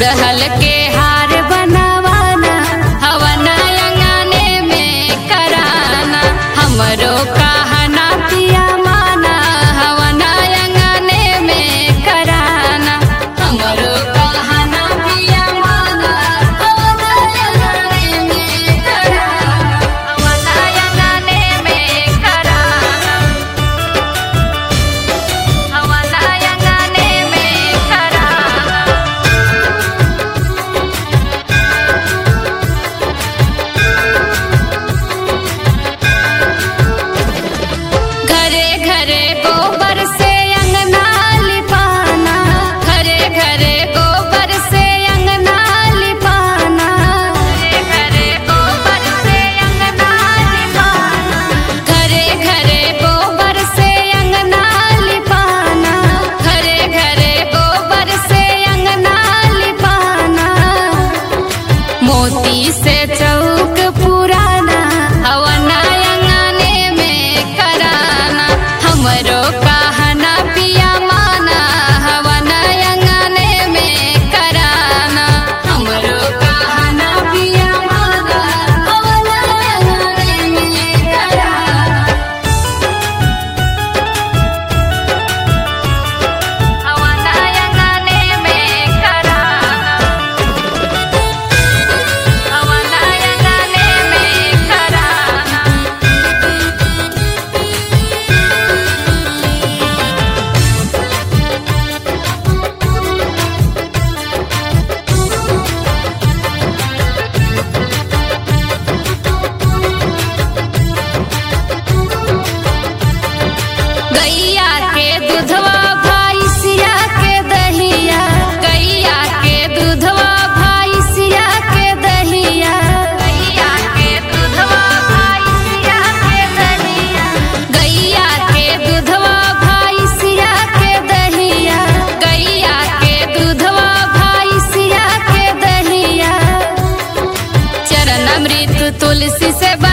गुड़हल के हार बनावाना हवन अंगने में कराना हमरो कहना पिया माना हवन अंगने में कराना हमरो कहना पिया माना हवन अंगने में कराना हवन अंगने में कराना हवन अंगने में कराना घरे घरे गोबर से अंगना लिपाना घरे घरे गोबर से अंगना लिपाना घरे घरे गोबर से अंगना लिपाना घरे घरे गोबर से अंगना लिपाना घरे घरे गोबर से अंगना लिपाना मोती से चौक पुराना हवना अंगने में कराना हमरो कहना पिया माना हवना अंगने में कराना हमरो कहना पिया माना हवना अंगने में कराना हवना अंगने में कराना हवना अंगने में कराना गैया के दूधवा भैंसिया के दहिया गैया के दूधवा भैंसिया के दहिया गैया के दूधवा भैंसिया के दहिया गैया के दूधवा भैंसिया के दहिया गैया के दूधवा भैंसिया के दहिया चरण अमृत तुलसी से